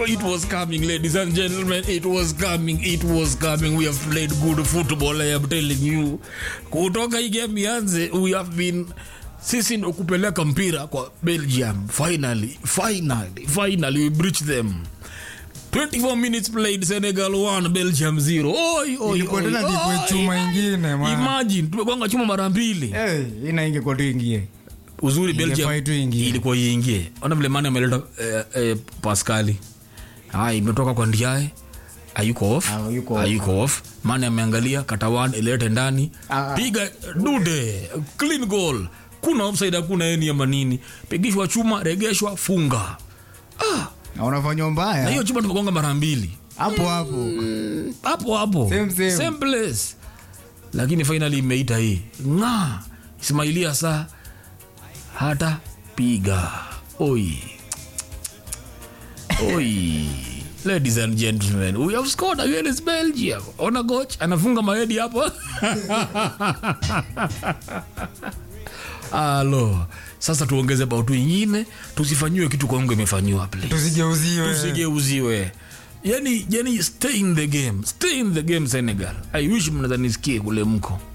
It was coming, ladies and gentlemen. It was coming. It was coming. We have played good football. I am telling you. Kutoka hii game ianze, we have been sisi ndo kupeleka mpira kwa Belgium. Finally, finally, finally we breached them. 24 minutes played, Senegal 1, Belgium 0. Oi, oi, Ilikuwa oi, tena dikwe oi. chuma ingine man. Imagine, tumegonga chuma mara mbili. Hey, ina ingekuwa tu ingie. uzuri Ingefai belgium tu ingie. ilikuwa iingie ona vile mani ameleta eh, eh, paskali haya imetoka kwa ndiae ayuko off Ah, yuko off. ayuko off mani ameangalia katawan ilete ndani Ah. piga dude clean goal kuna offside hakuna eni ama nini pigishwa chuma regeshwa funga Na unafanywa na mbaya. hiyo chuma tumegonga mara mbili Hapo hapo. hapo hapo Same, same. same place lakini finally imeita hii nga ismailia saa hata piga oi oi ladies and gentlemen we have scored against belgium ona coach anafunga maedi hapo alo sasa tuongeze bautu ingine tusifanyiwe kitu kwangu imefanyiwa please Tusigeuziwe. tusigeuziwe yani yani stay in the game stay in the game senegal i wish mnaweza nisikie kule mko